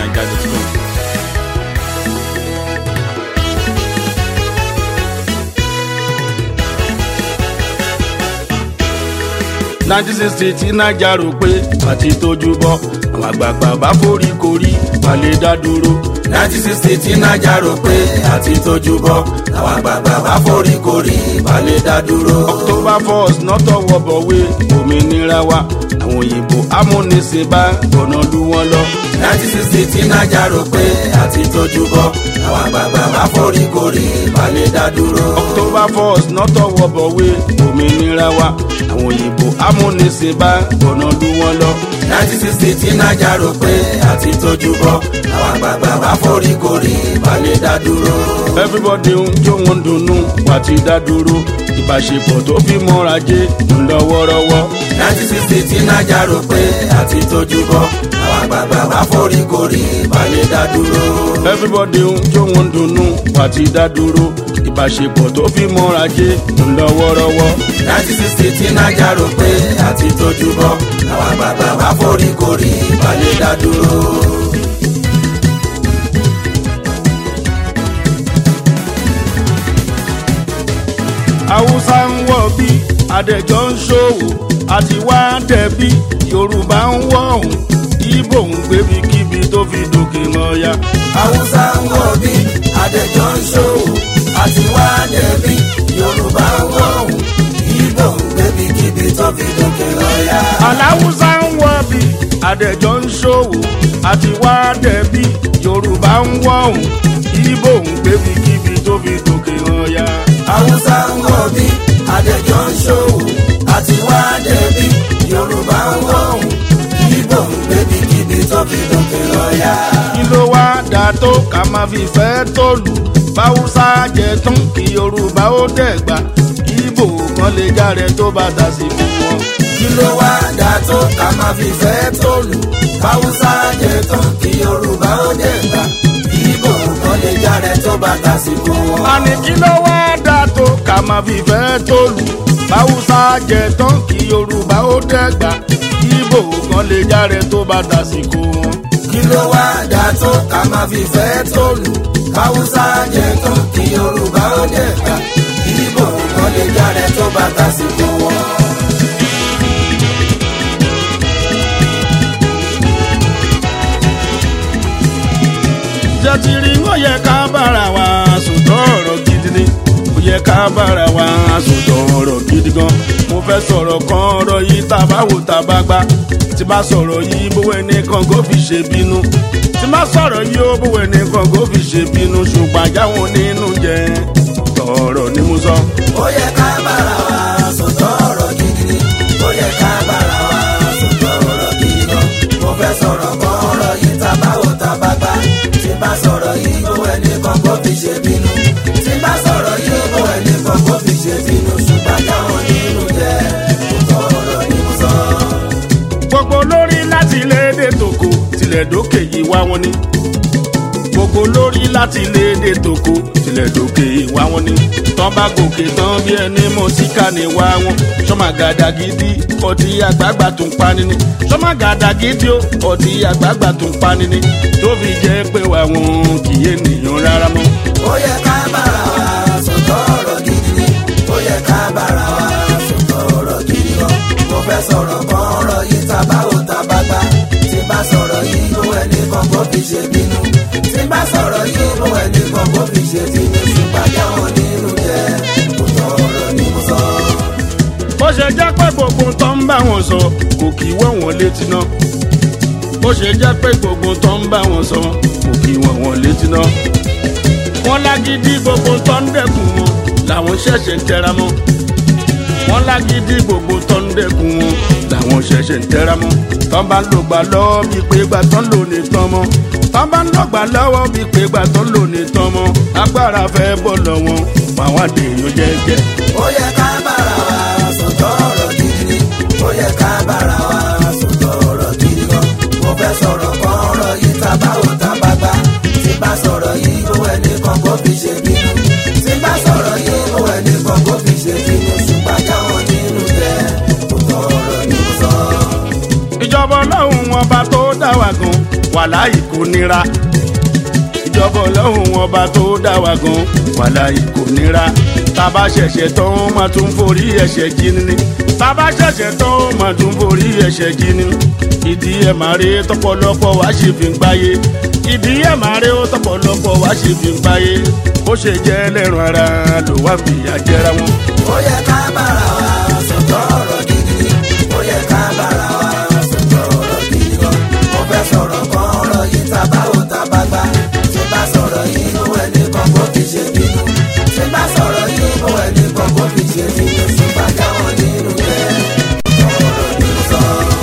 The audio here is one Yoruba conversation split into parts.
fujinaija.com. nineteen sixty tí naija rò pé àti tójú bọ́ àwọn àgbààgbà bá forí korí balẹ̀ dá dúró. nineteen sixty tí naija rò pé àti tójú bọ́ àwọn àgbààgbà bá forí korí balẹ̀ dá dúró. october first nọ́tọ̀ wọ̀bọ̀wé òmìnira wa àwọn òyìnbó amúnisìn bá gbọ̀nà lù wọ́n lọ. nineteen sixty tí naija rò pé àti tójú bọ́ àwọn àgbààgbà bá forí korí balẹ̀ dá dúró. october first nọ́tọ̀ wọ̀bọ̀wé òmìnira wa àwọn òyìnbó amúnisìn bá gbọ̀nà lù wọ́n lọ. nineteen sixty tí naija rò pé àti tójú bọ́ àwọn àgbààgbà bá forí korí balẹ̀ dá dúró. everybody ń jó wọn dunnú wà ti dá dúró ìbáṣepọ̀ tó fi mọ́ra jẹ́ ńlọ́wọ́rọ́wọ́. nineteen sixty tí naija rò pé àti tójú bọ́ àwọn àgbààgbà bá forí korí balẹ̀ dá dúró. everybody ń jó wọn dunnú wà ti dá dúró ìbáṣepọ̀ tó fi mọ́ra jẹ́ ńlọ́wọ́rọ́wọ́. nineteen sixty tí naija rò pé àti tójú bọ́ àwọn àgbààgbà bá forí korí balẹ̀ dá dúró. haúsá ń wọ̀ bí adẹ́jọ́ ń ṣòwò àti wá dẹ̀bí yorùbá ń wọ̀ ọ̀hún ibo ń gbébi kíbi tó fi dòkè mọ́ya. haúsá ń wọ̀ bí adẹ́jọ́ ń ṣòwò àti wá dẹ̀bí yorùbá ń wọ̀ ọ̀hún ibo ń gbébi kíbi tó fi dókè lọ́yà. aláwùsá ń wọ̀ bí adẹ́jọ́ ń ṣòwò àti wá dẹ̀bí yorùbá ń wọ̀ ọ̀hún ibo ń gbébi kíbi tó fi dòkè mọ́ya. haúsá ń wọ̀ bí adẹ́jọ́ ń ṣòwò àti wá dẹ̀bí yorùbá ń wọ̀ ọ̀hún ibo ń gbébi kíbi tó fi dókè lọ́yà. kí ló wá dà tó ká máa fi fẹ́ tó lù báwùsá jẹ tán kí yorùbá ó dẹ̀gbà ibo kan lè járe tó bá dà sí fún wọn. kí ló wá dà tó ká máa fi fẹ́ tó lù haúsá jẹ tán kí yorùbá ó dẹ̀ gbà ibo kan lè jáde tó bá tàsìkò wọn. àní kí ló wá dà tó ká máa fi fẹ́ tó lù báwùsá jẹ tán kí yorùbá ó dẹ̀gbà ibo kan lè járe tó bá dà sí fún wọn. kí ló wá dà tó ká máa fi fẹ́ tó lù haúsá jẹ tán kí yorùbá ó dẹ̀ gbà ibo kan lè jáde tó bá tàsìkò wọn. jẹ́ ti rí wọ́n yẹ ká bára wa sòtọ́ ọ̀rọ̀ gidi ni ó yẹ ká bára wa sòtọ́ ọ̀rọ̀ gidi gan mo fẹ́ sọ̀rọ̀ kan ọ̀rọ̀ yìí tá a bá wò tá a bá gbá tí bá sọ̀rọ̀ yìí bówó ẹnìkan kó fi ṣe bínú tí bá sọ̀rọ̀ yìí ó bówó ẹnìkan kó fi ṣe bínú ṣùgbọ́n àjáwọn nínú jẹ́ tọ̀ọ̀rọ̀ ni mo sọ. ó yẹ ká bára wa sòtọ́ ọ̀rọ̀ gidi ni ó yẹ ká bára wa sòtọ́ ọ̀rọ̀ gidi gan mo fẹ́ sọ̀rọ̀ kan ọ̀rọ̀ yìí tá a bá wò tá a bá gbá tí bá sọ̀rọ̀ yìí bó ẹni kan kó fi ṣe bínú tí bá sọ̀rọ̀ yìí bó ẹni kan kó fi ṣe bínú ṣùgbọ́n táwọn nínú jẹ́ sòtọ́ ọ̀rọ̀ ni mo sọ. gbogbo lórí láti ilé èdè tòkó tilẹ̀ dókè yìí wá wọn ni gbogbo lórí láti ilé èdè tòkó tilẹ̀ dókè yìí wá wọn ni tán bá gòkè tán bí ẹni mọ síkà ní wá wọn sọmọ gàdá gidi ọtí àgbààgbà tún pani ni sọmọ gàdá gidi ó ọtí àgbààgbà tún pani ni tó fi jẹ́ pé wà wọn kì í ènìyàn rárá mọ́. ó yẹ ká bára wa sòtọ́ ọ̀rọ̀ gidi ni ó yẹ ká bára wa sòtọ́ ọ̀rọ̀ gidi gan mo fẹ́ sọ̀rọ̀ kan ọ̀rọ̀ yìí tá a bá wò tá a bá gbá tí bá sọ̀rọ̀ yìí bó ẹni kan kó fi ṣe bínú tí bá sọ̀rọ̀ yìí bó ẹni kan kó fi ṣe bínú ṣùgbọ́n jáwọn nínú jẹ́ sòtọ́ ọ̀rọ̀ ni mo sọ. bó ṣe jẹ́ pé gbogbo tó ń bá wọn sọ kò kì í wọ̀ wọ́n létí náà bó ṣe jẹ́ pé gbogbo tó ń bá wọn sọ kò kì í wọ̀ wọ́n létí náà wọ́n lágídí gbogbo tó ń dẹ́kun wọn làwọn ṣẹ̀ṣẹ̀ ń tẹra mọ́ wọ́n lágídí gbogbo tó ń dẹ́kun wọn làwọn ṣẹ̀ṣẹ̀ ń tẹra mọ́ tán bá ń lò gbà lọ́wọ́ bíi pé gbà tán lò ní tán mọ́ tán bá ń lò gbà lọ́wọ́ bíi pé gbà tán lò ní tán mọ́ agbára fẹ́ bọ̀ lọ́wọ́ àwọn àdéhùn jẹ́jẹ́. ó yẹ ká bára wa sòtọ́ ọ̀rọ̀ gidi ni ó yẹ ká bára wa sòtọ́ ọ̀rọ̀ gidi gan mo fẹ́ sọ̀rọ̀ kan ọ̀rọ̀ yìí tá a bá wò tá a bá gbá tí bá sọ̀rọ̀ yìí bó ẹni kan kó fi ṣe bínú tí bá sọ̀rọ̀ yìí bó ẹni kan kó fi ṣe bínú ṣùgbọ́n jáwọn nínú jẹ́ sòtọ́ ọ̀rọ̀ ni mo sọ. ìjọba ọlọ́run ọba tó dá wa gan wà wàláì kò nira ìjọba ọlọ́run ọba tó dá wa gan wàláì kò nira tábà ṣẹ̀ṣẹ̀ tán máa tún forí ẹ̀ṣẹ̀ jí ni tábà ṣẹ̀ṣẹ̀ tán máa tún forí ẹ̀ṣẹ̀ jí ni ìdí ẹ̀ máa rí tọpọlọpọ wá ṣe fi ń gbáyé ìdí ẹ̀ máa rí tọpọlọpọ wá ṣe fi ń gbáyé bó ṣe jẹ́ ẹlẹ́rùn ara ló wá fìyà jẹra wọn. ó yẹ ká bára wa sọ̀tọ̀ ọ̀rọ̀ gidi ni ó yẹ ká bára wa sọ̀tọ̀ ọ̀rọ̀ gidi gan mo fẹ́ sọ̀rọ̀ kan ọ̀rọ̀ yìí ta bá ò ta bá gbá tí bá sọ̀rọ̀ yìí mú ẹni kan kó fi ṣe bínú tí bá sọ̀rọ̀ yìí mú ẹni kan kó fi ṣe bínú ṣùgbọ́n jáwọ́ nínú jẹ́ ọ̀rọ̀ ní sọ.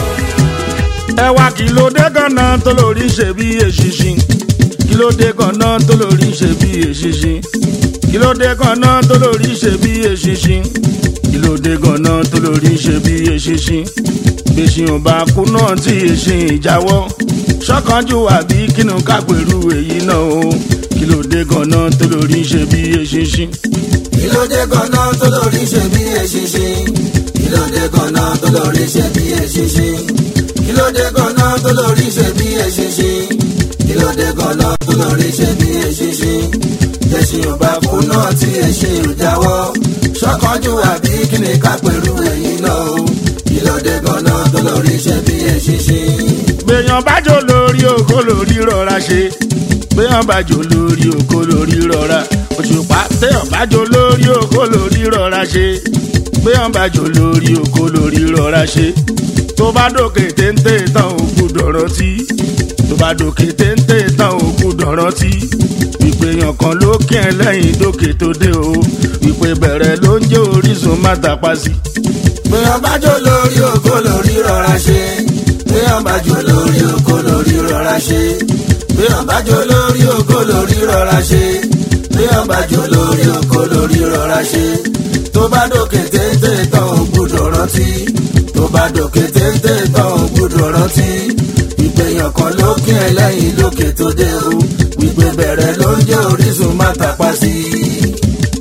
ẹ wá kí ló dé ganan tó lórí ṣe bí èṣìṣin kí ló dé ganan tó lórí ṣe bí èṣìṣin kí ló dé ganan tó lórí ṣe bí èṣìṣin kí ló dé ganan tó lórí ṣe bí èṣìṣin gbèsè ọba kú náà tí èṣin ìjáwọ́ ṣọ́kànjú àbí kínú kápẹ̀rú èyí náà o kí ló dé ganan tó lórí ṣe bí èṣìṣin. kí ló dé ganan tó lórí ṣe bí eṣinṣin kí ló dé ganan tó lórí ṣe bí eṣinṣin kí ló dé ganan tó lórí ṣe bí eṣinṣin kí ló dé ganan tó lórí ṣe bí eṣinṣin ẹṣin ò bá kú náà tí ẹṣin ò jáwọ́ ṣọ́kànjú àbí kí ni ká pẹ̀lú ẹ̀yìn náà o kí ló dé ganan tó lórí ṣe bí eṣinṣin. gbèyàn bájò lórí oko lórí rọra ṣe gbèyàn bájò lórí oko lórí rọra òṣùpá téèyàn bájò lórí oko lórí rọra ṣe gbèyàn bájò lórí oko lórí rọra ṣe tó bá dòkè téńté tán ò gbúdọ̀ rántí tó bá dòkè téńté tán ò gbúdọ̀ rántí ìpèyàn kan ló kí ẹ lẹ́yìn dókè tó dé o ìpè bẹ̀rẹ̀ ló ń jẹ́ orísun má tàpá sí. Béèyàn bá jó lórí oko lórí rọra ṣe. Béèyàn bá jó lórí oko lórí rọra ṣe. Béèyàn bá jó lórí oko lórí rọra ṣe. Béèyàn bá jó lórí oko lórí rọra ṣe. Tó bá dòkè téńté tán ò gbúdọ̀ rántí. Tó bá dòkè téńté tán ò gbúdọ̀ rántí. Ìpèyàn kan ló kí ẹ lẹ́yìn lókè tó dé o. Wípé bẹ̀rẹ̀ ló ń jẹ́ orísun má tàpá sí i.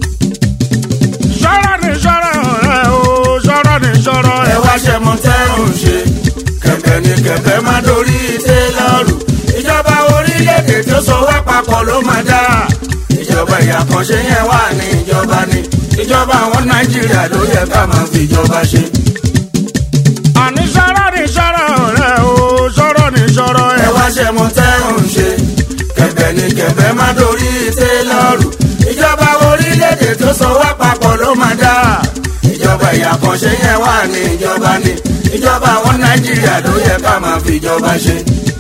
ṣọ́rọ̀ ni ṣọ́rọ̀ rẹ̀ o ṣọ́rọ̀ ni ṣọ́rọ̀ ẹ ẹ̀ wá ṣe mọ tẹ́rùn ṣe kẹ̀kẹ́ ni kẹ̀kẹ́ má dorí tẹ́lọ̀rù ìjọba orílẹ̀-èdè tó so wá papọ̀ ló máa dá ìjọba ìyàkànṣe yẹn wà ní ìjọba ni ìjọba àwọn nàìjíríà ló yẹ ká máa fi ìjọba ṣe. àní ṣọ́rọ̀ ni ṣọ́rọ̀ rẹ̀ o ṣọ́rọ̀ ni ṣọ́rọ̀ ẹ ẹ̀ wá ṣe mọ tẹ́rùn ṣe kẹ̀kẹ́ ni kẹ̀kẹ́ má dorí tẹ́lọ̀rù ìjọba orílẹ̀-èdè tó so wá papọ̀ ló máa dá ìjọba ìyàkànṣe yẹn wà ní ìjọba ni ìjọba àwọn nàìjíríà ló yẹ ká máa fi ìjọba ṣe.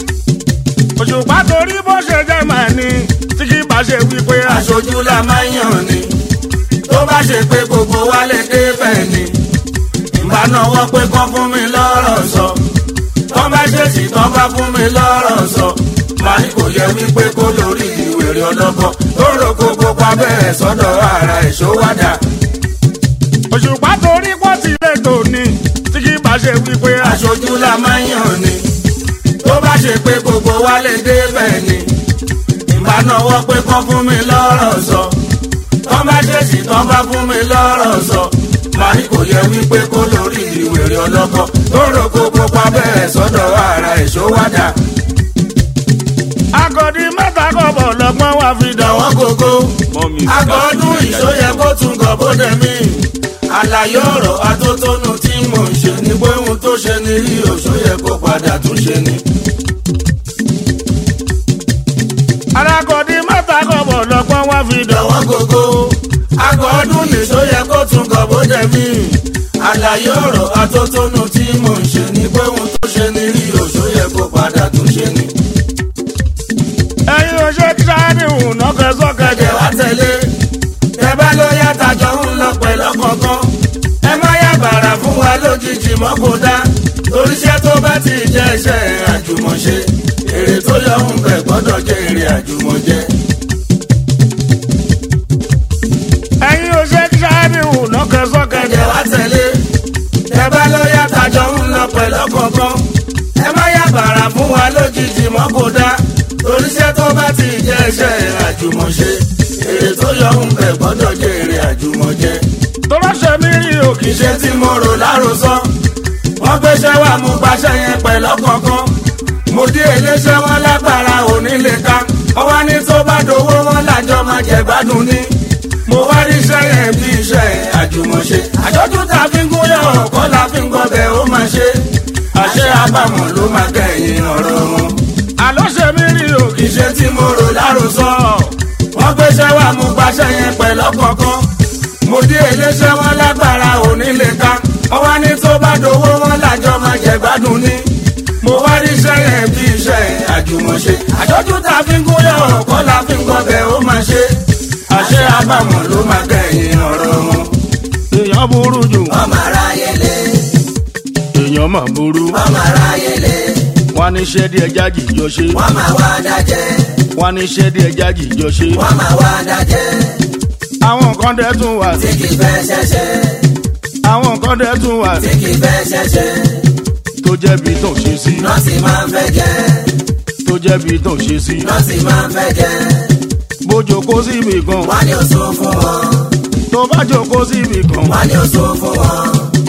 òṣùpá torí bó ṣe jẹ́ màá ní tí kì í bá ṣe wípé aṣọ aṣojú la máa ń yàn ni tó bá ṣe pé gbogbo wa lè débẹ̀ ni ìbá náwó pé kán fún mi lọ́rọ̀ sọ tán bá ṣèṣì tán bá fún mi lọ́rọ̀ sọ màá ní kò yẹ wípé kó lórí ìwèrè ọlọ́gbọ́n tó rò kó gbogbo abẹ́rẹ́ sọ́dọ̀ ara ìṣówádà òṣùpá torí pọ́ ti lè tò ní tí kì í bá ṣe wípé aṣọ aṣojú la máa ń yàn ni tó bá ṣe pé gbogbo wa lè débẹ̀ ni ìbá náwó pé kán fún mi lọ́rọ̀ sọ tán bá ṣèṣì tán bá fún mi lọ́rọ̀ sọ màá ní kò yẹ wípé kó lórí ìwèrè ọlọ́kọ tó rò kó gbogbo abẹ́rẹ́ sọ́dọ̀ ara ìṣówádà agọ̀dí mẹ́ta kọ̀bọ̀ lọ́gbọ́n wá fi dàn àwọn gógó agọ́dún ìṣóyẹ kó tún gọ̀ bóde mí àlàyé ọ̀rọ̀ atótónu tí mò ń ṣe ni pé ohun tó ṣe ni rí òṣóyẹ kó padà tún ṣe ni. alágọ̀dí mẹ́ta kọ̀bọ̀ lọ́gbọ́n wá fi dàn lọ́wọ́ gógó agọ́ ọdún nìṣó yẹ kó tún gọ̀ bóde mí àlàyé ọ̀rọ̀ atótónu tí mò ń ṣe ni pé ohun tó ṣe ni rí òṣó yẹ kó padà tún ṣe ni. ẹ̀yin oṣù tíṣáàdì hùn nọ́kẹ́ sọ́kẹ́ ẹ̀jẹ̀ wá tẹ̀lé ẹ bá ló yá tajọ ń lọ pẹ̀lú ọkọ̀ọ̀kan ẹ má yá bàrà fún wa lójijì mọ́ kó dá torí iṣẹ́ tó bá ti jẹ́ iṣẹ́ àjùmọ̀ṣe èrè tó yọ ń bẹ̀ gbọ́dọ̀ jẹ́ èrè àjùmọ̀jẹ. ẹ̀yin oṣù tíṣáàdì hùn nọ́kẹ́ sọ́kẹ́ ẹ̀jẹ̀ wá tẹ̀lé ẹ bá ló yá tajọ ń lọ pẹ̀lú ọkọ̀ọ̀kan ẹ má yá bàrà fún wa lójijì mọ́ kó dá torí iṣẹ́ tó bá ti jẹ́ iṣẹ́ àjùmọ̀ṣe èrè tó yọ ń bẹ̀ gbọ́dọ̀ jẹ́ èrè àjùmọ̀jẹ. tó bá ṣe mí rí òkè iṣẹ́ tí mo rò lárosọ wọ́n gbéṣẹ́ wà mú gbaṣẹ́ yẹn pẹ̀lú ọ̀kọ̀ọ̀kan mo dé iléeṣẹ́ wọn lágbára onílé ká ọwọ́ ní tó bá dowó wọn lájọ máa jẹ gbádùn ní. mo wá rí iṣẹ́ yẹn bí iṣẹ́ àjùmọ̀ṣe àjọjú tá a fi ń gúnyàn ọ̀kọ́ la fi ń gbọ́bẹ̀ ó máa ṣe àṣẹ àbámọ̀ ló máa kẹ́yìn ọ̀rọ̀ wọn. àlọ́ ṣe mí rí òkè ìṣe tí mo rò láròsọ wọ́n gbéṣẹ́ wá mú gbaṣẹ́ yẹn pẹ̀lú ọ̀kọ̀ọ̀kan mo dé iléeṣẹ́ wọn lágbára onílé ká ọwọ́ ní tó bá dowó wọn lájọ máa jẹ gbádùn ní. mo wá rí iṣẹ́ yẹn bí iṣẹ́ àjùmọ̀ṣe àjọjú tá a fi ń gúnyàn ọ̀kọ́ la fi ń gbọ́bẹ̀ ó máa ṣe àṣẹ àbámọ̀ ló máa kẹ́yìn ọ̀rọ̀ wọn. èèyàn burú jù ọmọ aráyé lé èèyàn mà burú ọmọ aráyé lé wọn ní iṣẹ́ díẹ̀ jájì jọ ṣe wọ́n máa wá dájẹ́ wọn ní iṣẹ́ díẹ̀ jájì jọ ṣe wọ́n máa wá dájẹ́ àwọn nǹkan dẹ̀ tún wà tí kì í fẹ́ ṣẹ̀ṣẹ̀ àwọn nǹkan dẹ̀ tún wà tí kì í fẹ́ ṣẹ̀ṣẹ̀ tó jẹ́bi tó ṣe sí nọ́ọ̀sì máa ń fẹ́ jẹ́ tó jẹ́bi tó ṣe sí nọ́ọ̀sì máa ń fẹ́ jẹ́ bójó kó síbi kan wọ́n ní oṣù fún wọn tó bá jókòó síbi kan wọ́n ní oṣù fún wọn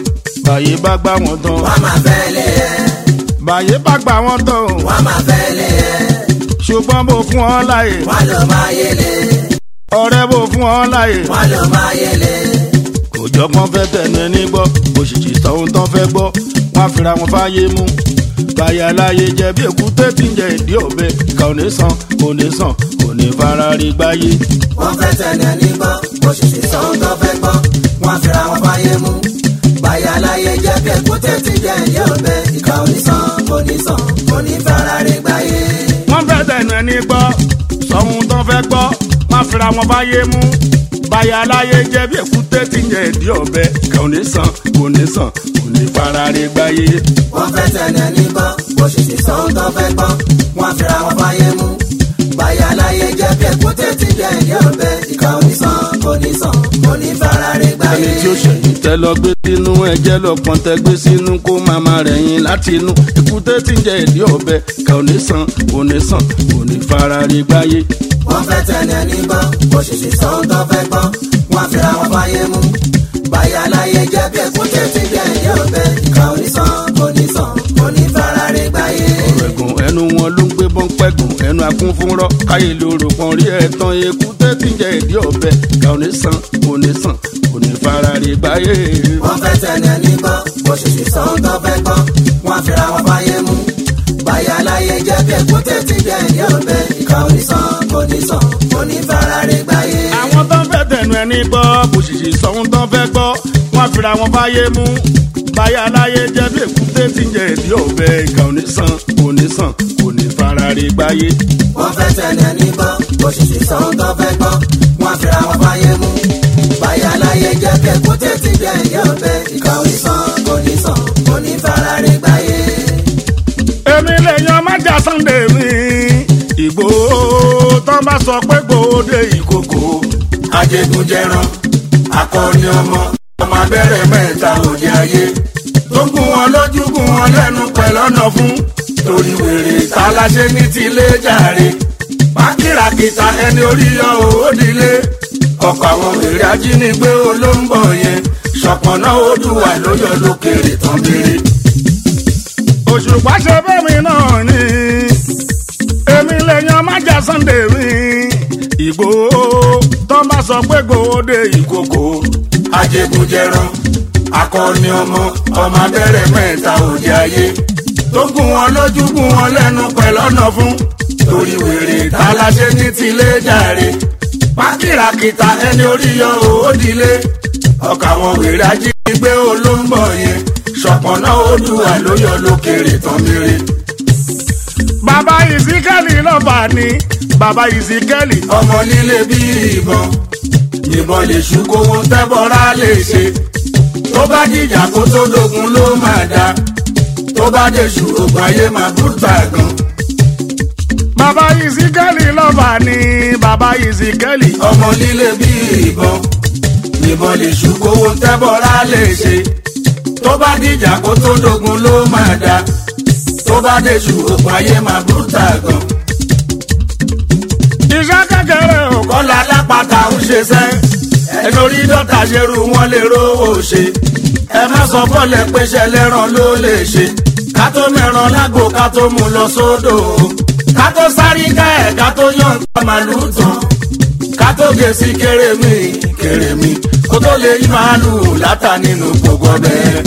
báyé bá gbá wọn tán wọ́n máa fẹ́ lé ẹ báyé bá gbá wọn tán wọ́n máa fẹ́ lé ẹ ṣùgbọ́n bó fún ọ láyè wọ́n ló máa yẹlé ọ̀rẹ́ bó fún ọ láyè wọ́n ló máa yẹlé kò jọpọ́n fẹ́ tẹnu ẹni gbọ́ òṣìṣì tọ́hún tán fẹ́ gbọ́ wọ́n á fira wọn fáyé mú báyà láyé jẹ bí èkúté tí ń jẹ ìdí ọ̀bẹ ìkà ò ní sàn kò ní sàn kò ní fara rí gbáyé. wọ́n fẹ́ tẹ̀lé ní gbọ́ òṣìṣẹ́ sọ́hún tó fẹ́ gbọ́ wọ́n fira wọn fáyé mú báyà láyé jẹ́ bí èkúté ti jẹ́ ìdí ọ̀bẹ ìkà ò ní sàn kò ní sàn kò ní fara rí gbáyé. wọ́n fẹ́ tẹnu ẹni gbọ́ sọ́hún tán fẹ́ gbọ́ wọ́n á fira wọn fáyé mú báyà láyé jẹ bí èkúté tí ń jẹ ìdí ọ̀bẹ ìkà ò ní sàn kò ní sàn kò ní fara rí gbáyé. wọ́n fẹ́ tẹ̀lé ní gbọ́ òṣìṣẹ́ sọ́hún tó fẹ́ gbọ́ wọ́n fira wọn fáyé mú báyà láyé jẹ́ bí èkúté ti jẹ́ ìdí ọ̀bẹ ìkà ò ní sàn kò ní sàn kò ní fara rí gbáyé. ẹni tí ó ṣẹ̀yìn tẹ́ lọ gbé sínú ẹ̀jẹ̀ lọ́pọ̀n tẹ́ gbé sínú kó màmá rẹ̀ yín láti inú èkúté tí ń jẹ ìdí ọ̀bẹ kà ò ní sàn kò ní sàn kò ní fara rí gbáyé. wọ́n fẹ́ tẹ̀lé ní gbọ́ òṣìṣẹ́ sọ́hún tó fẹ́ gbọ́ wọ́n fira wọn fáyé mú báyà láyé jẹ́ bí èkúté ti jẹ́ ìdí ọ̀bẹ ìkà ò ní sàn kò ní sàn kò ní fara rí gbáyé. ẹ̀gùn ẹnu wọn ló ń gbé bọ́ńpẹ́gùn ẹnu akún fún rọ́ káyé lóru kan rí ẹ̀tàn èkúté tí ń jẹ ìdí ọ̀bẹ kà ò ní sàn kò ní sàn kò ní fara rí gbáyé. wọ́n fẹ́ tẹ̀lé ní gbọ́ òṣìṣẹ́ sọ́hún tó fẹ́ gbọ́ wọ́n fira wọn fáyé mú báyà láyé jẹ́ bí èkúté ti jẹ́ ìdí ọ̀bẹ ìkà ò ní sàn kò ní sàn kò ní fara rí gbáyé. àwọn tó ń fẹ́ tẹnu ẹni gbọ́ kò ṣìṣì sọ́hún tó ń fẹ́ gbọ́ wọ́n fira wọn fáyé mú báyà láyé jẹ́ bí èkúté tí ń jẹ ìdí ọ̀bẹ ìkà ò ní sàn kò ní sàn kò ní fara rí gbáyé. wọ́n fẹ́ tẹ̀lé ní gbọ́ òṣìṣẹ́ sọ́hún tó fẹ́ gbọ́ wọ́n fira wọn fáyé mú báyà láyé jẹ́ bí èkúté ti jẹ́ ìdí ọ̀bẹ ìkà ò ní sàn kò ní sàn kò ní fara rí gbáyé. èmi lè yan májà sunday mi ìgbòho tó bá sọ pé gbòde ìkòkò ajégunjẹran akọni ọmọ ọmọ abẹ́rẹ́ mẹ́ta òde ayé tó gún wọn lójú gún wọn lẹ́nu pẹ̀lọ́nà fún torí wèrè taláṣẹ ní tilé jàre pákìràkìtà ẹni orí yọ òódìlé ọ̀pọ̀ àwọn wèrè ajínigbé olóńgbò yẹn ṣọ̀pọ̀nà odùwà lóyọ lókèrè tán bèrè. òṣùpá ṣe bẹ́mi náà ni èmi lè yan májà sunday mi ìgbòho tó bá sọ pé gbòde ìkòkò ajégunjẹran akọni ọmọ ọmọ abẹ́rẹ́ mẹ́ta òde ayé tó gún wọn lójú gún wọn lẹ́nu pẹ̀lọ́nà fún torí wèrè taláṣẹ ní tilé jàre pákìràkìtà ẹni orí yọ òódìlé ọkà àwọn wèrè ajínigbé olóńgbò yẹn ṣọpọnà odùwà ló yọ lókèrè tán mèrè. bàbá ìsíkẹ́lì lọ́ba ni bàbá ìsíkẹ́lì ọmọ nílé bí ìbọn ìbọn lè ṣú kówó tẹ́bọ̀rá lè ṣe tó bá dìjà kó tó dogun ló máa da tó bá dé ṣù ògùn ayé máa bùtà gan. bàbá ìsíkẹ́lì lọ́ba ni bàbá ìsíkẹ́lì ọmọ nílé bí ìbọn ìbọn lè ṣú kówó tẹ́bọ̀rá lè ṣe tó bá dìjà kó tó dogun ló máa da tó bá dé ṣù ògùn ayé máa bùtà gan. iṣẹ́ kékeré ò kọ́ kọ́lá alápàtà ń ṣe sẹ́ ẹni orí dọ́tà ṣerú wọn lè rówó ṣe ẹ má sọ fọ́lẹ̀ péṣẹ lẹ́ràn ló lè ṣe ká tó mẹ́ràn lágbo ká tó mú lọ sódò ká tó sáré ká ẹ̀ ká tó yàn ká màlúù tán ká tó gé sí kérémì kérémì kó tó lè yí màálù látà nínú gbogbo ọbẹ̀.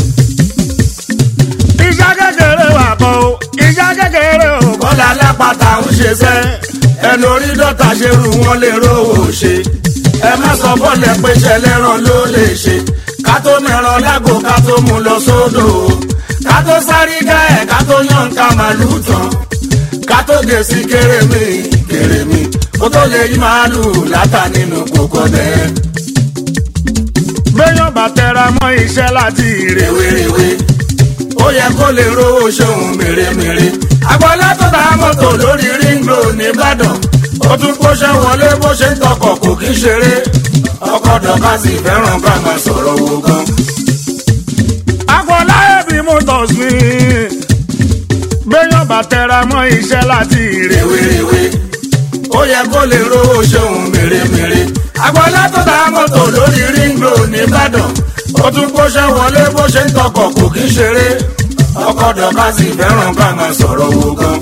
ìjà kékeré wà kọ́ o ìjà kékeré o. kọ́lá lápáta ń ṣe sẹ́ ẹnu orí dọ́ta ṣe rú wọn lè rówó ṣe ẹ má sọ bọ́ọ̀lẹ̀ pé ṣẹlẹ́ràn ló lè ṣe ká tó mẹ́ràn lágbo ká tó mú lọ sódò ká tó sáré ká ẹ̀ ká tó yàn ká màlúù tán ká tó gé sí kérémì kérémì kó tó lè yí màálù látà nínú kókó bẹ́ẹ̀. béèyàn bá tẹra mọ́ iṣẹ́ láti rèwerèwe ó yẹ kó lè rówó ṣòun mèremère. agbọ́lá tó ta mọ́tò lórí ring road nìbàdàn ó tún kóṣẹ́ wọlé bó ṣe ń tọkọ̀ kò kí ṣeré ọkọ̀ dọ̀ka sì fẹ́ràn ká máa sọ̀rọ̀ wo gan. agbọ́lá ẹ̀bí motors ni béèyàn bá tẹra mọ́ iṣẹ́ láti rèwerèwe ó yẹ kó lè rówó ṣòun mèremère. agbọ́lá tó ta mọ́tò lórí ring road nìbàdàn ó tún kóṣẹ́ wọlé bó ṣe ń tọkọ̀ kò kí ṣeré ọkọ̀ dọ̀ka sì fẹ́ràn ká máa sọ̀rọ̀ wo gan.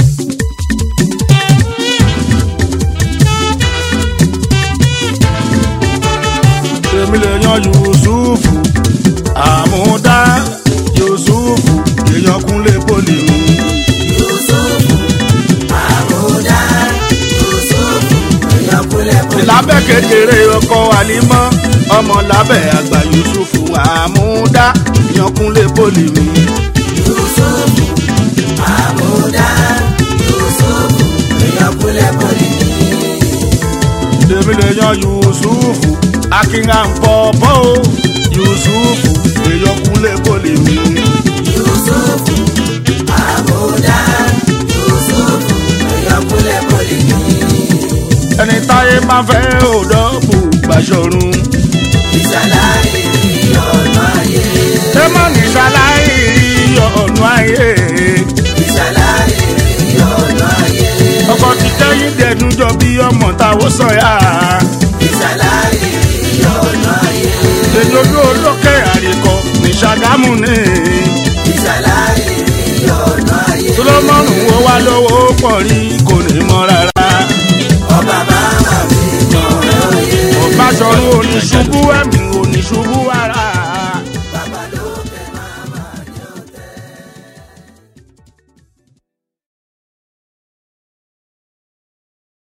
èmi lè yan yusufu àmúdá yusufu èèyàn kúnlé poli mi. yusufu àmúdá yusufu èèyàn kúlẹ̀ kúlẹ̀. lábẹ́ kékeré ọkọ àlímọ́ ọmọ lábẹ́ àgbà yusufu àmúdá èèyàn kúnlé poli mi. yusufu àmúdá yusufu èèyàn kúlẹ̀ kúlẹ̀. èmi lè yan yusufu akínhànpọ̀pọ̀ o yusufu èèyàn kúnlé poli mi. yusufu àmúdá yusufu èèyàn kúlẹ̀ kúlẹ̀. ẹni táyé máa fẹ́ òdọ́bù gbàṣọrun. ìṣàlàyé ọ̀nà ayé ẹ má ní ṣaláì ọ̀nà ayé. ìṣàlàyé ọ̀nà ayé ọkọ ti kẹ́yìn dẹ̀dún jọ bí ọmọ táwọn sọ̀yà. ìṣàlàyé ọ̀nà ayé èyí ojú olókè àríkọ ní ṣàgámù ní. ìṣàlàyé ọ̀nà ayé solomoni wo wá lówó pọ̀ rí kò ní mọ́ rárá. ọba máa mi mọ̀ ẹ́ òye ọ̀básọ̀run oníṣubú ẹ̀mí oníṣubú